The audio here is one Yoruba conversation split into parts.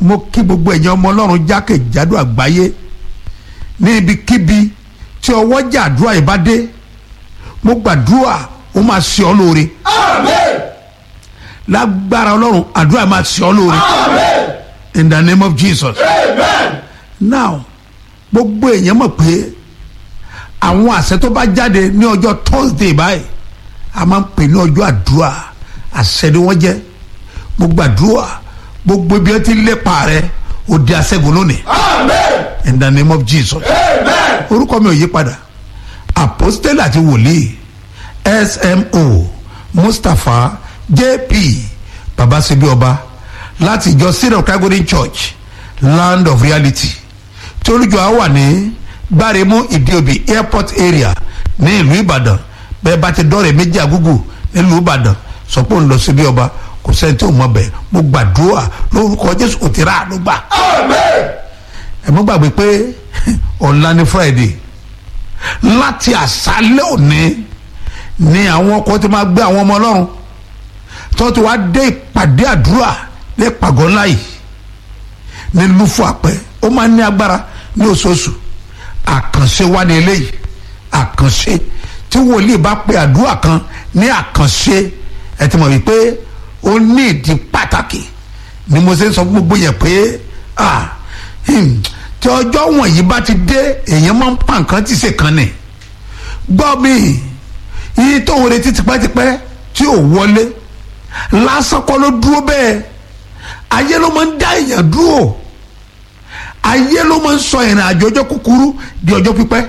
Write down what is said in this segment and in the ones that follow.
mo kí gbogbo ẹ̀yin ọmọ ọlọ́run jákèjádò àgbáyé ní ibikíbi tí ọwọ́ jà àdúrà yìí bá dé mo gbàdúrà ó máa ṣe ọ́ lóore Amen. lágbára ọlọ́run àdúrà máa ṣe ọ́ lóore Amen. in the name of jesus Amen. now gbogbo èèyàn mọ̀ pé àwọn àṣẹ tó bá jáde ní ọjọ́ thursday báyìí a máa ń pè ní ọjọ́ àdúrà àṣẹ ni wọ́n jẹ́ gbogbo àdúrà gbogbo ibi ẹ ti lépa rẹ ó di aṣẹ́gun lónìí Amen. in the name of jesus Amen. orúkọ mi ò yí padà apostle àti wòlíì smo mustapha jp babasebi ọba láti ìjọ syrian calgary church land of reality tí olùjọ á wà ní gbáremú ìdíòbí airport area ní ìlú ìbàdàn bẹ́ẹ̀ bá ti dọ́rẹ̀ méjì àgúgù nílùú ìbàdàn sọ pé òun lọ síbi ọba kò sẹ́ni tí ò mọ̀ bẹ́ẹ̀ mo gbàdúrà lórúkọ jésù kò ti rà àánú gbà Amen. ẹ mọ́ gbàgbé pé ọ̀la ní friday láti àṣálẹ́ òní ni àwọn ọkọ̀ ti máa gbé àwọn ọmọ ọlọ́run tó ti wá dé ìpàdé àdúrà ní ìpàgọ́ ńlá yìí ní lúfọ àpẹ ó máa ní agbára ní oṣooṣù àkànṣe wá ní eléyìí àkànṣe tí wòlíì bá pe àdúrà kan ní àkànṣe ẹ ti mọ̀ wípé ó ní ìdí pàtàkì ni mo ṣe ń sọ fún gbogbo yẹn pé ah hmm, tí ọjọ́ wọ̀nyí bá ti dé èèyàn máa ń pa nǹkan tí ṣe kan ni gbọ́ mi iye tó ń retí tipẹ́tipẹ́ tí ò wọlé lásán kọ́ ló dúró bẹ́ẹ̀ ayé ló máa ń dá èèyàn dúró ayé ló máa ń sọ ìrìn àjò ọjọ́ kúkúrú di ọjọ́ pípẹ́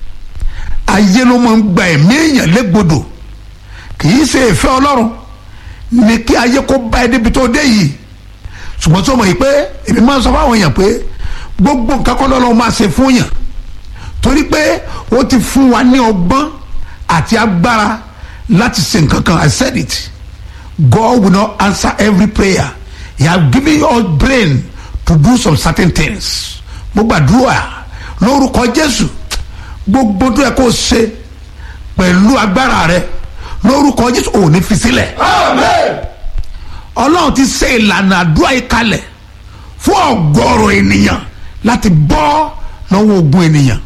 ayé ló máa ń gba ẹ̀mí èèyàn légbodò kì í ṣe ìfẹ́ ọlọ́run ní kí ayé kó bá ẹ débi tó dé yìí ṣùgbọ́n tí o mọ̀ yìí pé èmi máa ń sọ fáwọn èèyàn pé gbogbo nǹkan kọ́ lọ́lọ́ máa ṣe fún yàn torí pé ó ti fún wa ní ọgbọ́n àti agbára láti ṣe nǹkan kan I said it God will not answer every prayer he has given you all brain to do some certain things mo gbàdúrà lórúkọ Jésù gbogbo tó yẹ kó o ṣe pẹ̀lú agbára rẹ lórúkọ Jésù ò ní fi sílẹ̀ Amen. ọlọ́run ti ṣe ìlànà àdúrà yìí kalẹ̀ fún ọgọ́rùn ènìyàn láti bọ́ lọ́wọ́ ogun ènìyàn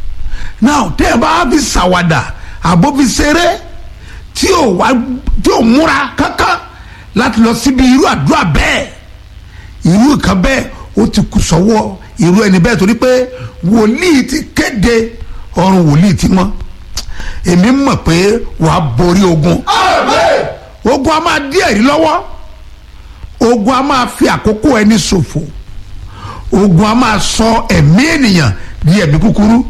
now tẹ́ ẹ bá fi ṣàwàdà àbó fi ṣeré tí ò wá tí ò múra kankan láti lọ síbi irú àdúrà bẹ́ẹ̀ irú nǹkan bẹ́ẹ̀ ó ti kù sọ́wọ́ irú ẹni bẹ́ẹ̀ torí pé wòlíì ti kéde ọrùn wòlíì ti mọ́ èmi mọ̀ pé wàá borí ogun Amen. ogun a máa dí ẹ̀rí lọ́wọ́ ogun a máa fi àkókò ẹni ṣòfò ogun a máa sọ ẹ̀mí ènìyàn di ẹ̀mí kúkúrú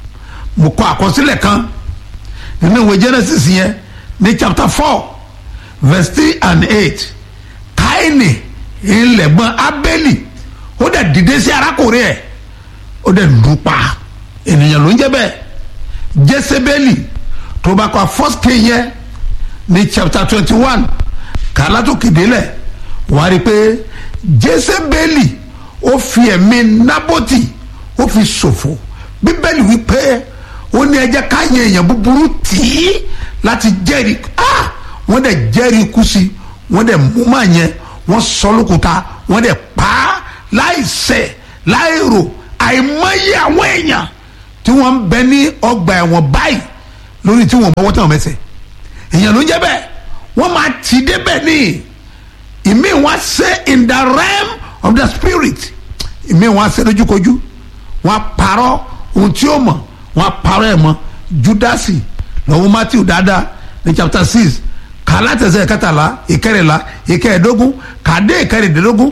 mo kọ àkọsílẹ̀ kan nínú ìwé Genesis yẹn ní chapter four verse three and eight Káínì ńlẹ̀gbọ́n Ábélì ó dẹ̀ dìde sí arákùnrin ẹ̀ ó dẹ̀ lù ú pa ènìyàn ló ń jẹ́ bẹ́ẹ̀ Jésébélì tó bá kọ first king yẹn ní chapter twenty one kàlá tó kéde lẹ̀ wà á rí i pé jésébélì ó fi ẹ̀mí nábòtì ó fi ṣòfò bíbélì wípé ó ní ẹ jẹ́ ká yẹ èèyàn búburú tì í láti jẹ́rìí ah wọ́n dẹ̀ jẹ́rìí ikú sí wọ́n dẹ̀ mú màá yẹn wọ́n sọ lókùúta wọ́n dẹ̀ pa á láì ṣẹ̀ láì rò àìmọye àwọn èèyàn tí wọ́n ń bẹ ní ọgbà ẹ̀wọ̀n báyìí lórí tí wọ́n mọ́wọ́ tí wọ́n mẹ́sẹ̀ èèyàn ló ń jẹ́ bẹ́ẹ̀ wọ́n máa tì í débẹ̀ ní ìmí wọn ṣe in the realm of the spirit ìmí wọn ṣe lójúkojú wọn parọ́ ohun tí ó mọ̀ wọn parọ́ ẹ̀ mọ́ judasi lọ́wọ́ matthew dáadáa ní chapter six kàlátẹ̀sẹ̀ kẹtàlá ìkẹrìnlá ìkẹrìndógún kàdé ìkẹrìndínlógún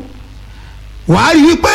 wàá rí wípé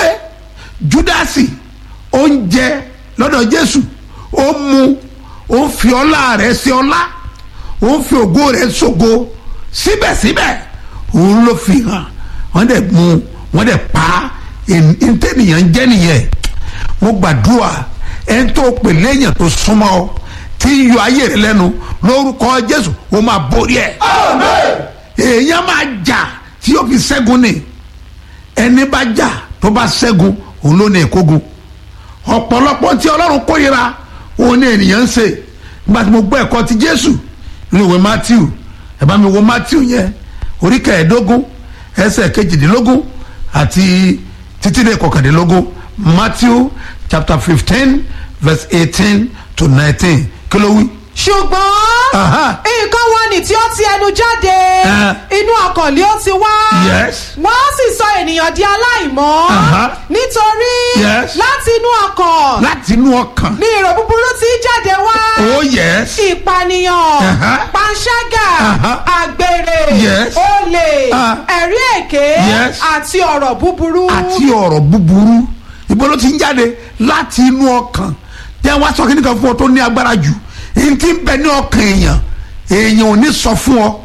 judasi ó ń jẹ lọ́dọ̀ jésù ó mu ó ń fi ọlá rẹ̀ sí ọlá ó ń fi ògo rẹ̀ ṣògo síbẹ̀síbẹ̀ òun ló fi hàn wọ́n dẹ̀ mú wọ́n dẹ̀ pa ntẹ́nìyàn jẹ́ nìyẹn mo gbàdúrà ẹni tó pè léèyàn tó súnmọ́ ọ tí ń yọ ayé rẹ lẹ́nu lórúkọ jésù ó máa borí ẹ̀ Amen. èèyàn máa jà tí yóò fi ṣẹ́gun ni ẹni bá jà tó bá ṣẹ́gun òun ló ní ìkógun ọ̀pọ̀lọpọ̀ tí ọlọ́run kórìíra òun ní ènìyàn ń ṣe nígbà tí mo gbọ́ ẹ̀kọ́ ti jésù nínú ìwé matthew ẹ bá mi wo matthew yẹn orí kẹẹ̀ẹ́dógún ẹsẹ̀ kejìdínlógún àti títí dé kọkàndínlógún matthew chapter fifteen verse eighteen to nineteen kí ló wí. ṣùgbọ́n Aha. nǹkan wọn ni tí ó ti ẹnu jáde Eh. inú ọkàn lé ó ti wá Yes. wọ́n á sì sọ ènìyàn di aláìmọ́ Aha. nítorí Yes. láti inú ọkàn láti inú ọkàn. ni èrò búburú ti jáde wá oh yes. ìpànìyàn Aha. panṣágà Aha. àgbèrè Yes. olè Ah. ẹ̀rí èké Yes. àti ọ̀rọ̀ búburú. àti ọ̀rọ̀ búburú ibo ló ti ń jáde láti inú ọkàn jẹ́ wá sọ kíní kan fún ọ tó ní agbára jù èyí tí ń bẹ ní ọkàn èèyàn èèyàn ò ní sọ fún ọ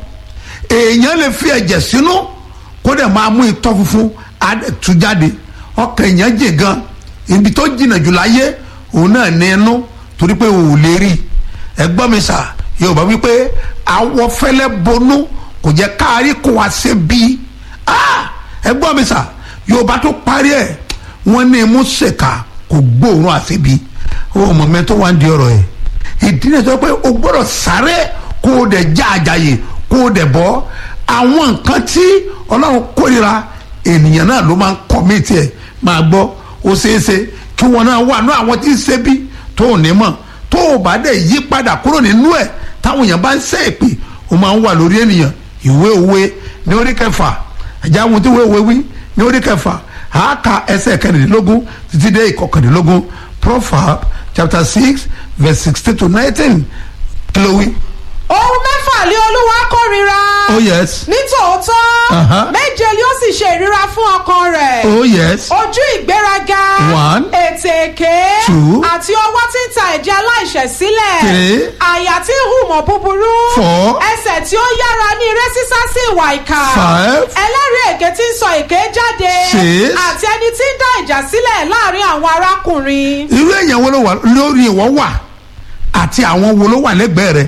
èèyàn lè fi ẹ̀jẹ̀ sínú kó dẹ̀ máa mú itọ́ funfun á dẹ̀ tú jáde ọkàn èèyàn jìn gan ibi tó jìnnà jù láyé òun náà ní inú torí pé òun ò lè rí ẹgbọ́n mi sà yorùbá wípé awọ fẹ́lẹ́ bonú kò jẹ́ káàrí kó wa ṣe bíi ah ẹgbọ́n mi sà yorùbá tó parí ẹ̀ wọ́n ní imú ṣèkà kò gbóòórùn àṣebi ó mọ̀ mẹ́ tó wá ń di ọ̀rọ̀ ẹ̀ ìdí náà sọ pé o gbọ́dọ̀ sáré kó o dẹ̀ já àjàyè kó o dẹ̀ bọ́ àwọn nǹkan tí ọlọ́run kórira ènìyàn náà ló máa ń kọ́ mí tiẹ̀ máa gbọ́ ó ṣeéṣe kí wọn náà wà ní àwọn tí ń ṣe bí tó ò ní mọ̀ tó o bá dẹ̀ yí padà kúrò nínú ẹ̀ táwọn èèyàn bá ń ṣe èpè o máa ń wà lórí ènìyàn ìwé òwe ní orí kẹfà ẹ̀já àwọn tí ìwé òwe wí ní orí kẹfà àáka ẹsẹ̀ kẹrìndínlógún títí dé ìkọkàndínlógún proverb chapter six verse sixteen to nineteen kí ló wí. ohun mẹ́fà lé olúwa kórira. oh yes nítòótọ́ Aha. méje ni ó sì ṣe ìríra fún ọkàn rẹ̀. oh yes ojú ìgbéraga One. ètè èké Two. àti ọwọ́ tí ń ta ẹ̀jẹ̀ aláìṣẹ̀ sílẹ̀ Three. àyà tí ń hùmọ̀ búburú Four. ẹsẹ̀ tí ó yára ní eré sísá sí ìwà ìkà Five. ẹlẹ́rìí èké tí ń sọ èké jáde Six. àti ẹni tí ń dá ìjà sílẹ̀ láàrin àwọn arákùnrin. irú èèyàn wo ló wà lórí ìwọ wà àti àwọn wo ló wà lẹ́gbẹ̀ẹ́ rẹ̀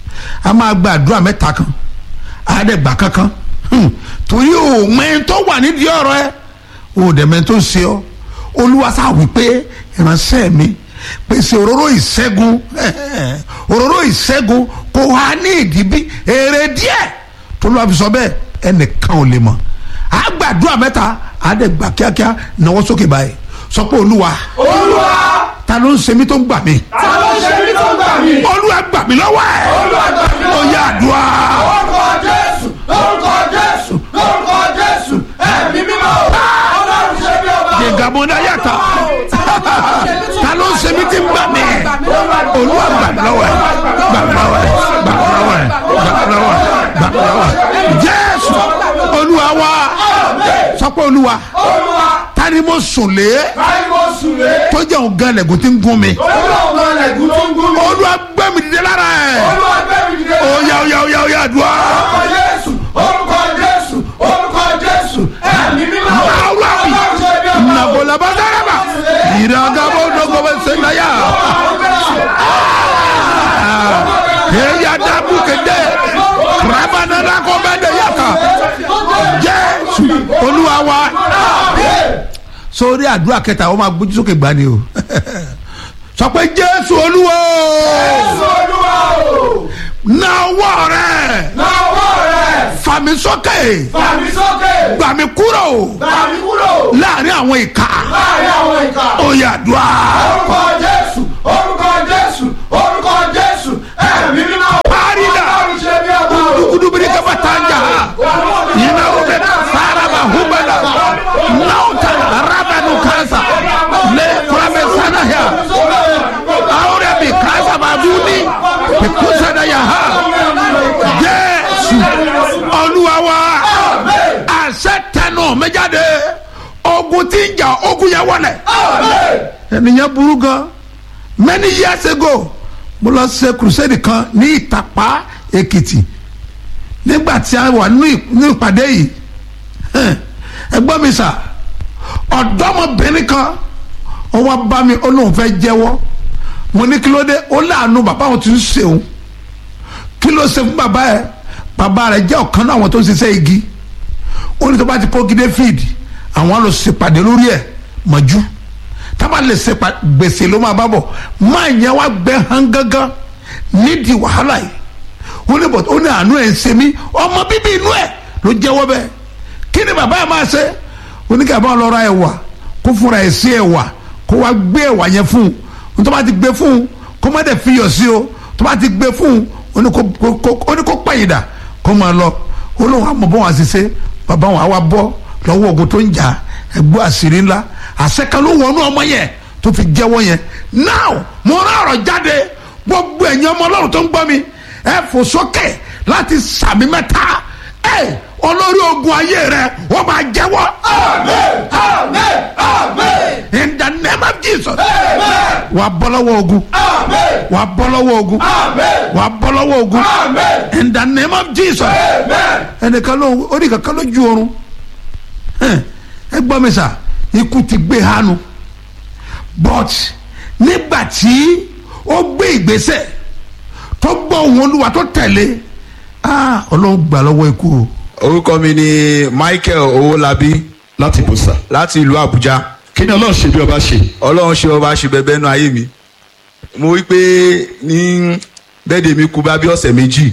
a máa gba àdúrà mẹ́ta kan àádẹ́gbà kankan Hmm. torí o mẹ́rin tó wà nídìí ọ̀rọ̀ ẹ o dẹ̀ mẹ́rin tó ń ṣe ọ́ olúwa sáà wí pé ìránṣẹ́ mi pèsè òróró ìṣẹ́gun òróró ìṣẹ́gun kò wá ní ìdíbí èrè díẹ̀ tó lọ́wọ́ fi sọ bẹ́ẹ̀ ẹnìkan ò lè mọ̀ àgbàdúrà mẹ́ta àádẹ́gbà kíákíá náwó sókè báyìí sọ pé olúwa olúwa ta ló ń ṣe mí tó ń gbà mí ta ló ṣe mí tó gbà mí. olúwa gbà mí lọ́wọ́ ẹ̀ olúwa gbà mí ó lọ́wọ́. yá àdúrà orúkọ jésù orúkọ jésù orúkọ jésù ẹ̀mí mímọ́ ọlọ́run ṣe bí ọba. gègàmọ́dá yàtọ̀ ta ló ń ṣe mí tí ń gbà mí olúwa gbà mí lọ́wọ́ ẹ̀ gbà mí lọ́wọ́ ẹ̀ gbà mí lọ́wọ́ ẹ̀ gbà mí lọ́wọ́ ẹ̀ gbà mí lọ́wọ́ ẹ̀ jésù olúwa wa sọ pé olúwa olúwa ta ni mo sùn lé báyìí mo sùn lé. tó jẹ́ òun gan lẹ́gùn tí ń gún mi olúwa ọmọ ẹlẹ́gùn tó ń gún mi. olúwa gbé mi dìde lára ẹ̀ olúwa gbé mi dìde. ó yá ó yá ó yá ó yá àdúrà orúkọ jésù orúkọ jésù orúkọ jésù ẹ̀mí mímọ́ Aulawi. ọlọ́run ṣe bí ọba. nabola badaraba iragabo dogobe sendaya eya dabu kede rabanana kọbẹdẹ yaka jésù olúwa wa sórí àdúrà kẹta ó máa gbójú sókè gbani o sọ pé jésù olúwa jésù olúwa o. na ọwọ́ rẹ náwó rẹ̀ fàmí sókè fàmí sókè. gbàmí kúrò gbàmí kúrò. láàrin àwọn ìka láàrin àwọn ìka. ó yá àdúrà. orúkọ jésù orúkọ jésù orúkọ jésù ẹ̀mí mímọ́. Parida. ọlọ́run ṣe bí ọba o. dugudubiri kaba tanja yina ube saraba hubala nauta rabanu kasa le kurame sana ya aure bi kasa baduni ikusa da ya ha jésù olúwa wa àṣẹ tẹnu mi jáde ogun tí ń jà ogun yẹn wọlẹ ènìyàn burú gan many years ago mo lọ ṣe crusade kan ní ìtàpá èkìtì nígbà tí a wà ní ní ìpàdé yìí hẹ́n, ẹgbọ́n mi sà ọ̀dọ́mọbìnrin kan ó wá bá mi ó lóun fẹ́ jẹ́wọ́ mo ní kí ló dé ó láàánú bàbá òun ti ń ṣeun kí ló ṣe fún bàbá ẹ bàbá rẹ jẹ́ ọ̀kan náà àwọn tó ń ṣiṣẹ́ igi ó ní tó bá ti kó gidé fíìdì àwọn lọ ṣèpàdé lórí ẹ̀ mọ̀jú tábà lè ṣe pa gbèsè ló máa bá bọ̀ máa yẹn wá gbẹ hàn gángan nídìí wàhálà yìí ó ní bọ̀ ó ní àánú ẹ̀ ń ṣe mí ọmọ bíbí inú ẹ̀ ló jẹ́wọ́ bẹ́ẹ̀ kí ni bàbá ẹ̀ máa ṣe oníkàbá lọ́ra ẹ̀ wà kó fúnra ẹ̀ sí ẹ̀wà kó wá gbé ẹ̀wà yẹn fún un tó bá ti gbé fún un kó má dẹ̀ fi yọ̀ sí o tó bá ti gbé fún un ó ní kó- kó- kó- ó ní kó pẹ̀yìndà kó máa lọ ó lóun àmọ́ bọ́ wọn àṣìṣe bàbá wọn àwa bọ́ lọ́wọ́ ogun tó ń jà ẹgbẹ́ àṣírí ńlá àṣẹkan ló wọnú ọmọ yẹn tó fi jẹ́wọ́ yẹn now mo rán ọ̀rọ̀ jáde gbogbo ẹ̀yin ọmọ ọlọ́run tó ń gbọ́ mi ẹ fò sókè láti sàmì mẹ́ta ẹ olórí ogun ayé rẹ wọ́n máa jẹ́wọ́ Amen. Amen. Amen. in the name of Jesus Amen. wà á bọ́ lọ́wọ́ ogun Amen. wà á bọ́ lọ́wọ́ ogun Amen. wà á bọ́ lọ́wọ́ ogun Amen. in the name of Jesus Amen. ẹnìkan ló orí kankan ló ju oorun Ẹn, ẹ gbọ́ mi sà ikú ti gbé hánu but nígbà tí ó gbé ìgbésẹ̀ tó gbọ́ ohùn olúwa tó tẹ̀lé ah ọlọ́run gbà lọ́wọ́ ikú o orúkọ mi ni michael owólabí láti bó sà. láti ìlú àbújá kí ni ọlọ́run ṣe bí ọba ṣe. ọlọ́run ṣe ọba ṣe bẹbẹ nú ayé mi mo wí pé ní bẹ́ẹ̀dẹ̀ mi kú bá bí ọ̀sẹ̀ méjì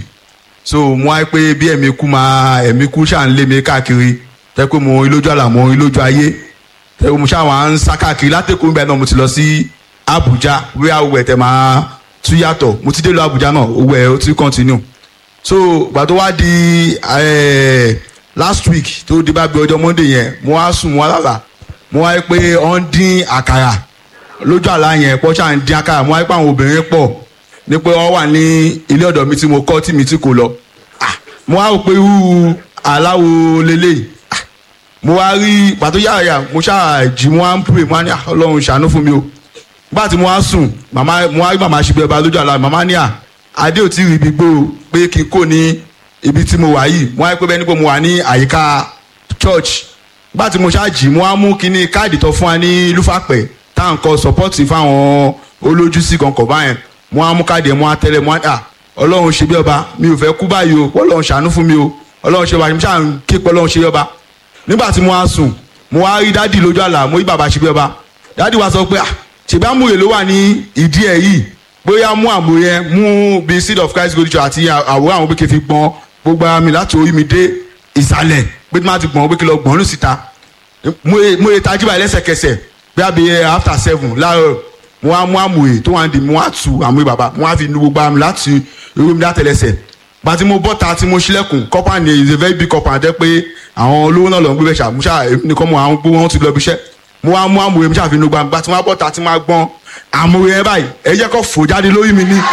so mo wá pé bí ẹ̀mí kú máa ẹ̀mí kú ṣáà ń lé mi káàkiri tẹ́ pé mo rí lójú àlà mo rí lójú ayé tẹ́ pé mo ṣáà wá ń sá káàkiri látẹ̀kùn bẹ́ẹ̀ náà mo ti lọ sí àbújá wíwá owó ẹ̀ tẹ́ máa tú yàtọ̀ mo ti dé lọ àbújá náà owó ẹ̀ ó ti continue so gbà tó wá di eh, last week tó di bá bí ọjọ́ monday yẹn mo wá sùn mo wá lálà mo wá rí pé ó ń dín àkàrà lójú àlá yẹn pọ́ ṣáà ń dín àkàrà mo wá rí pé àwọn obìnrin pọ̀ ní pé wọ́n wà ní ilé ọ̀dọ̀ mi tí mo kọ́ tí mi tí kò lọ Ah, mo wá rò pé irú aláwo lélẹ́yìí Ah, mo wá rí pàtó yàrá mo ṣáà jí mo wá ń pè mo wá ní "Ah, ọlọ́run ṣàánú fún mi o nígbà tí mo wá sùn màmá mo wá rí màmá ṣe bí ọba lójú àlá màmá ní à adé ò tí ì rí ibi gbó o pé kí n kò ní ibi tí mo wà yìí mo wá rí pé bẹ́ẹ̀ ni pé mo wà ní àyíká church nígbà tí mo ṣáàjì mo wá mú kíní káàdì tó fún wa ní lúfàpẹ̀ tá à ń kọ sọpọ́ọ̀tì fáwọn olójúsí kankan báyẹn mo wá mú káàdì ẹ̀ mo wá tẹ́lẹ̀ mo wá à ọlọ́run ṣe bí ọba mi ò fẹ́ kú báyìí o ọlọ́run ṣàánú fún mi o ọlọ́run ṣe bí ọba mi ṣáà ń ké pé ọlọ́run ṣe bí ọba nígbà tí mo wá sùn mo wá rí dádì lójú àlá mo rí bàbá ṣe bí ọba dádì wa sọ pé ah ṣèbí àmúyẹ ló wà ní ìdí ẹ̀ yìí bóyá mú àmúyẹ mú bíi seed of christ gold church àti àwòrán àwọn pé fi gbọ́n gbogbo ara mi láti orí mi dé ìsàlẹ̀ pé tí wọ́n ti gbọ́n pé kí lọ gbọ́n lù síta mo ye mo ye tajú báyìí lẹ́sẹ̀kẹsẹ̀ bí a bẹ after seven láàárọ̀ mo wá mú àmúyẹ tó wà ń di mo wá tu àmúyẹ bàbá mo wá fi nu gbogbo ara mi láti orí mi látẹlẹsẹ̀ gba tí mo bọ́ta tí mo ṣílẹ̀kùn kọ́pà ni is a very big kọ́pà jẹ́ pé àwọn olówó náà lọ ń gbé bẹ́ẹ̀ ṣá mo ṣá èmi nìkan mo àwọn gbówó wọn ti lọ ibi iṣẹ́ mo wá mú àmúyẹ mi ṣàfihàn gbangba tí wọ́n á bọ́ta tí wọ́n á gbọ́n àmúyẹ yẹn báyìí ẹ jẹ́ kó fò jáde lórí mi ní.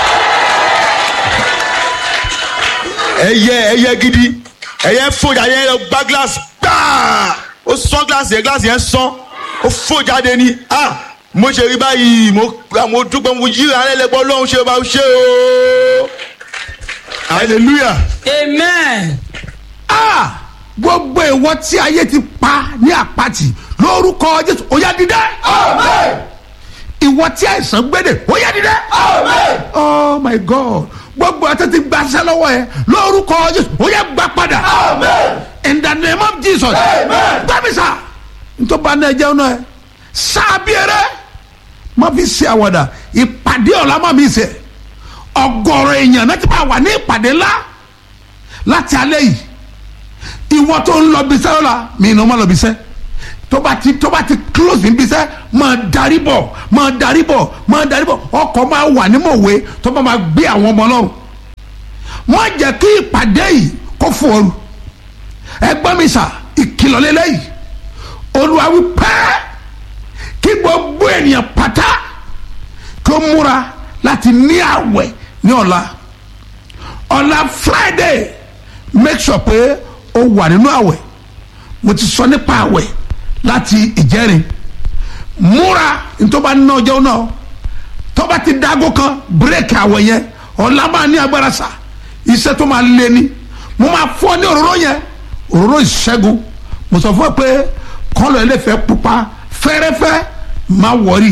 ẹyẹ ẹyẹ gidi ẹyẹ fò jáde yẹn lọ gbá glace gbáà ó sán glace yẹn glace yẹn sán ó fò jáde ní ah mo ṣe rí báyìí mo mo dúpẹ́ mo yíra lẹ́lẹ́gbọ́ lọ́hún ṣe bá ṣe o hallelujah. amen. ah gbogbo ìwọ tí ayé ti pa ní àpatì lórúkọ jésù ó yá dìde Amen. ìwọ tí àìsàn gbédè ó yá dìde Amen. oh my god gbogbo àti ti gbaṣẹ́ lọ́wọ́ ẹ lórúkọ jésù ó yá gbà padà Amen. in the name of jesus Amen. gbàmísà ntọ́ba náà jẹun náà sábìẹrẹ má fi ṣe àwàdà ìpàdé ọ̀la má mi ṣe ọgọ́rọ̀ èèyàn náà ti máa wà ní ìpàdé ńlá láti alẹ́ yìí ìwọ tó ń lọ bisẹ́ lọ́la mi ìnáwó má lọ bisẹ́ tó bá ti tó bá ti close ní bisẹ́ máa darí bọ̀ máa darí bọ̀ máa darí bọ̀ ọkọ̀ máa wà ní mọ̀wé tó bá máa gbé àwọn ọmọ ọlọ́run má jẹ́ kí ìpàdé yìí kó fún ọrù ẹgbọ́n mi sà ìkìlọ̀ lélẹ́yìí olúwa wí pẹ́ kí gbogbo ènìyàn pátá kó múra láti ní àwẹ̀ ní ọ̀la ọ̀la friday make sure pé o wà nínú àwẹ̀ mo ti sọ nípa àwẹ̀ láti ìjẹrin múra ntọ́ba ná ọjọ́ náà tọ́ba ti dágó kan bírèkì àwẹ̀ yẹn ọ̀la máa ní agbára sà iṣẹ́ tó máa lé ní mo máa fọ́ ní òróró yẹn òróró ìṣẹ́gun mo sọ fún ẹ pé kọ́lọ̀ ẹlẹ́fẹ̀ẹ́ pupa fẹ́rẹ́fẹ́ má wọ̀rí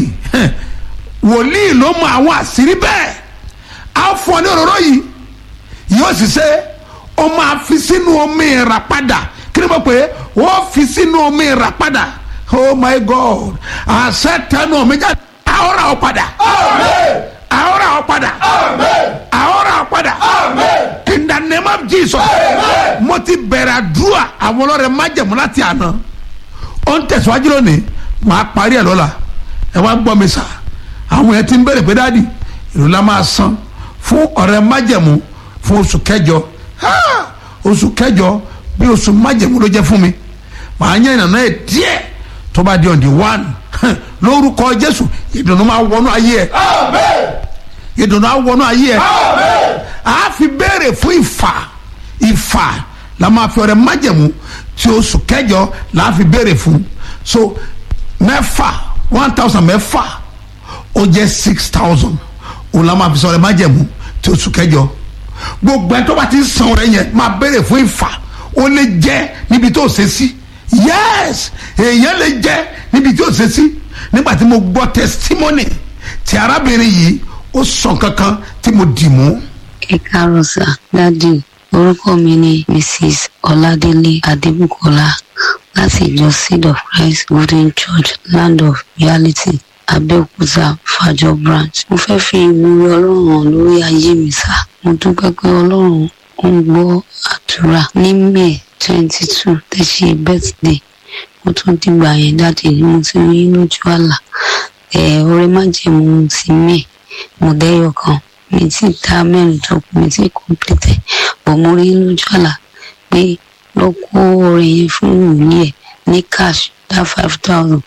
wòlíì ló mọ àwọn àṣírí bẹ́ẹ̀ á fọ́ ní òróró yìí yóò sì ṣe ó máa fi sínú omi ìràpadà kí ni mo pè é ó fi sínú omi ìràpadà oh my god àṣẹ tẹnu omi jáde àhórà ó padà Amen. àhórà ó padà Amen. àhórà ó padà Amen. in the name of jesus Amen. mo ti bẹ̀rẹ̀ àdúrà àwọn ọlọ́rẹ̀ májẹ̀mú láti àná ó ń tẹ̀síwájú lónìí máa parí ẹ̀ lọ́la ẹ wá gbọ́ mi sà àwọn yẹn ti ń bẹ̀rẹ̀ pé dáàdì ìlú la máa san fún ọ̀rẹ́ májẹ̀mú fún oṣù kẹjọ Ha! oṣù kẹjọ bí oṣù májẹ̀mú ló jẹ́ fún mi màá yẹn ìnànà ẹ̀ díẹ̀ tó bá di on the one lórúkọ jésù ìdùnnú máa wọnú ayé ẹ ìdùnnú á wọnú ayé ẹ a fi béèrè fún ìfà ìfà la máa fi ọrẹ májẹ̀mú tí oṣù kẹjọ la fi béèrè fún so mẹ́fà one thousand mẹ́fà ó jẹ́ six thousand òun la máa fi sọ ọrẹ májẹ̀mú tí oṣù kẹjọ gbogbo ẹ tó bá ti ń san ọrẹ yẹn máa béèrè fún ìfà ó lè jẹ níbi tó ṣe sí yes èèyàn lè jẹ níbi tí ó ṣe sí nígbà tí mo gbọ́ testimony ti arábìnrin yìí ó sọ kankan tí mo dì mú ẹ káàárọ̀ sá dádì orúkọ mi ni mrs ọládélé adébùkọlá láti ìjọ seed of christ golden church land of reality abẹ́òkúta fàjọ branch mo fẹ́ fi ìwúrí ọlọ́run hàn lórí ayé mi sá mo dúpẹ́ pé ọlọ́run ó ń gbọ́ àdúrà ní may twenty two tẹ́ ṣe birthday mo tún dìgbà yẹn dáàdì ni mo ti rí lójú àlá ẹ̀ ọ̀rẹ́ májẹ̀mú ti may mo dẹ́yọ̀ kan mi ti dá mẹ́rin tó kù mi ti complete bọ̀ mo rí lójú àlá pé lọ kó orin yẹn fún ìwúlẹ̀ ẹ̀ ní cash dá five thousand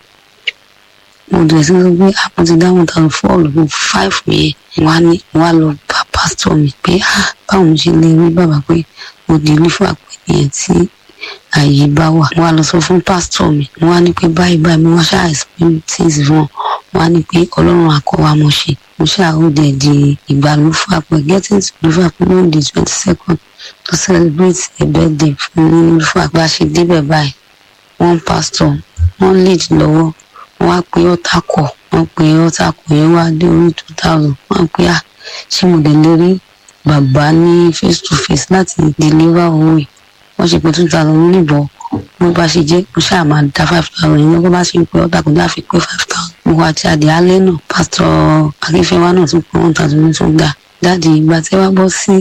mo dẹ̀ sí sọ pé àpò ti dá one thousand four lọ́wọ́ five yẹn wá ní wá lọ bá pásítọ̀ mi pé ah báwo mo ṣe lè rí bàbá pé mo dì í fún àpẹẹrẹ yẹn tí àyè bá wà wọn á lọ sọ fún pásítọ̀ mi wọn á ní pé báyìí báyìí mo wá ṣáà explain things fún wọn wọn á ní pé ọlọ́run àkọwà mo ṣe mo ṣáà ó dẹ̀ di ìgbà lúfàpẹ́ getting to lúfàpẹ́ ló di twenty second to celebrate a birthday fún lúfàpẹ́ bá a ṣe débẹ̀ báyìí wọ́n pásítọ̀ wọ́n lead lọ́wọ́ wọ́n á pe ọ́tà kọ̀ wọ́n pe ọ́tà kọ̀ yẹn wá dé orí two thousand wọ́n á pe à ṣé mo dẹ̀ lè rí bàbá ní face to face láti deliver owó yìí wọ́n ṣe pé two thousand níbọ̀ bó bá ṣe jẹ́ mo ṣáà máa da five thousand yẹn lọ́wọ́ bá ṣe ń pe ọ́tà kọ̀ láfi pé five thousand mo wá ti àdé alẹ́ náà pásítọ̀ akínfẹ́wá náà tún pé one thousand ní tó gbà dáàdi ìgbà tí wàá bọ́ sí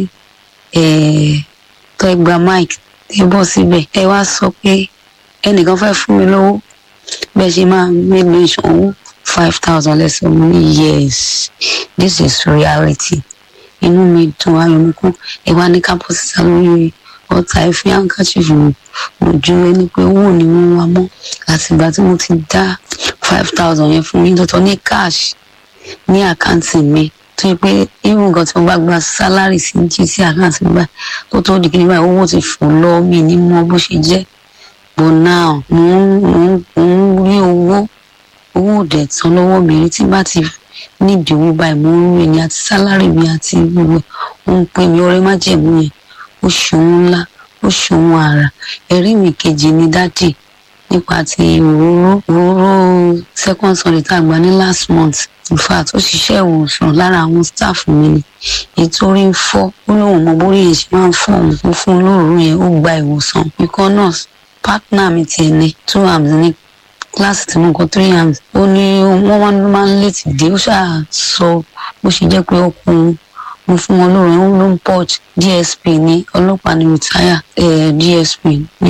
tọ́ ẹgbà mike tẹ́ bọ́ síbẹ̀ ẹ wá sọ pé ẹnìkan fẹ́ fún mi lówó bẹ́ẹ̀ ṣe máa gbégbé ìṣòwò five thousand lẹ́sẹ̀ mo ní yes this is reality inú mi dùn ayọ̀ mi kún ẹ wá ní kápọ̀ sísá lórí ọ̀tá ẹ fi handkerchief mi ojú ẹni pé owó ni wọ́n wá mọ́ àtìgbà tí mo ti dá five thousand yẹn fún yín lọ́tọ̀ ní cash ní àkáǹtì mi tó yẹ pé irú nǹkan tí mo bá gba sálárì sí jí sí àkáǹtì mi báyìí tó tó di kí ni báyìí owó ti fò lọ mí ní mọ bó ṣe jẹ́ but now mo ń mo ń rí owó owó òdẹ̀ tán lọ́wọ́ mi rí tí bá ti nídìí owó báyìí mo ń rí ni àti sálárì mi àti gbogbo ó ń pè mí ọrẹ má jẹ̀mú yẹn ó ṣòun ńlá ó ṣòun àrà ẹ̀rí mi kejì ni dádì nípa ti òróró òróró second sunday tá a gbà ní last month in fact ó ṣiṣẹ́ ìwòsàn lára àwọn staff mi ni ètò orí ń fọ́ ó lóun mọ bórí yẹn ṣe máa ń fọ́ òun mo fún un lóòrùn yẹn ó gba ìwòsàn ikọ́ nurse partner mi tiẹ̀ ní two arms ní kíláàsì tí mo kọ three arms ó ní wọ́n wá máa ń létí dé ó ṣáà sọ bó ṣe jẹ́ pé ọkùnrin mo fún wọn lóòrùn ó ló ń purge dsp ní ọlọ́pàá ní retire eh, dsp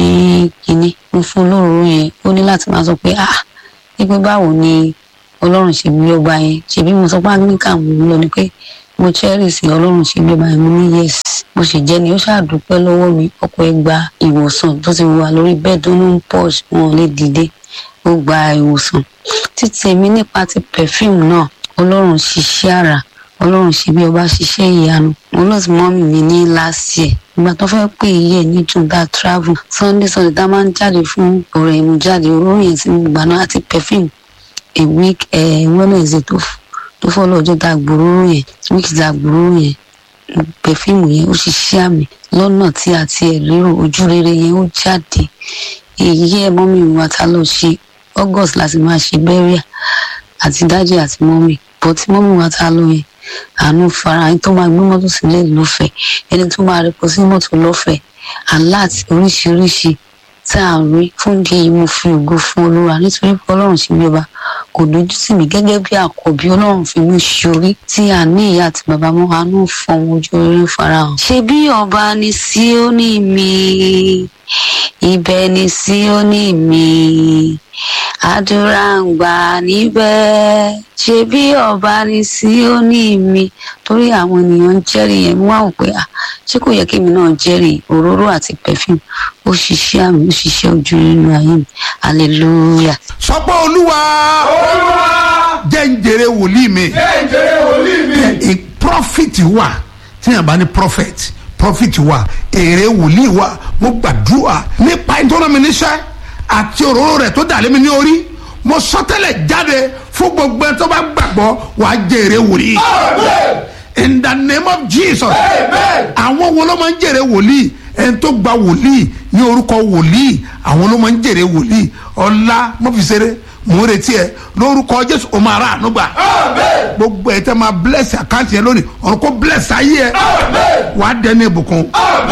ní kínní mo fún lóòrùn yẹn ó ní láti máa sọ pé ah wípé báwo ni ọlọ́run ṣe bí ọba yẹn ṣèbí mo sọ pé anglican mo lọ ni pé mo cherish ọlọ́run ṣe bí ọba yẹn mo ní yes bó ṣe jẹ́ ni ó ṣàdúpẹ́ lọ́wọ́ mi ọkọ̀ ẹ gba ìwòsàn tó ti wà lórí bẹ́ẹ̀dì ó ló ń purge wọn ò lè dìde ó gba ìwòsàn títí èmi nípa ti perfume náà ọlọ́run ṣiṣẹ́ àrà ọlọ́run ṣe bí ọba ṣiṣẹ́ ìyanu mo lọ sí mọ́mì mi ní last year ìgbà tó fẹ́ pè é yẹ ní jùgbà travel sunday sunday tá a máa ń jáde fún ọ̀rẹ́ ìmú jáde olórin yẹn tí mo gbà náà àti perfume a week wednesday tó tó fọ́lọ́ ọjọ́ tá a gbòòrò yẹn week tá a gbòòrò yẹn perfume yẹn ó ṣiṣẹ́ àmì lọ́nà tí a ti ẹ̀ lérò ojú rere yẹn ó jáde èyí ẹ̀ mọ́mì wa ta lọ ṣe august láti máa ṣe burial àti dájì àti mọ́mì bọ́ tí mọ́mì wa ta lọ yẹn àánú fara ẹni tó máa gbé mọ́tò sílẹ̀ lọ́fẹ̀ẹ́ ẹni tó máa rẹpọ̀ sí mọ́tò lọ́fẹ̀ẹ́ alert oríṣiríṣi tá à ń rí fún di èyí mo fi ògo fún olúwa nítorí pé ọlọ́run ṣe bí ọba kò dojú tì mí gẹ́gẹ́ bí àkọ́bí ọlọ́run fi mí ṣorí tí a ní ìyá àti bàbá mọ́ àánú fọwọ́ ojú orí farahàn. ṣé bí ọba ní Síónì mi ibẹ̀ ni Síónì mi àdúrà ń gbà níbẹ̀ ṣe bí ọba ní Síónì mi torí àwọn ènìyàn ń jẹ́rìí yẹn wọ́n á wò pé ah ṣé kò yẹ kí èmi náà jẹ́rìí òróró àti perfume ó ṣiṣẹ́ àmì ó ṣiṣẹ́ ojú nínú ayé mi hallelujah. sọ pé olúwa olúwa jẹ́ ń jèrè wòlíì mi jẹ́ ìjẹrẹ wòlíì mi. ẹ prophet wà tí yàrá bá ní prophet prophet wà èrè wòlíì wà mo gbàdúrà nípa ìtọ́nà mi níṣẹ́ àti òróró rẹ̀ tó dàlẹ́ mi ní orí mo sọtẹ́lẹ̀ jáde fún gbogbo ẹ tó bá gbàgbọ́ wàá jẹ́ èrè wòlíì amen in the name of jesus amen àwọn wo ló máa ń jèrè wòlíì ẹni tó gba wòlíì ní orúkọ wòlíì àwọn ló máa ń jèrè wòlíì ọlá mọ́fìsẹ́rẹ́ mò ń retí ẹ lórúkọ jésù o máa rà àánú gbà amen gbogbo ẹ tẹ máa bless àkáǹtì yẹn lónìí ọ̀run kó bless ayé ẹ amen wàá dẹni ìbùkún amen.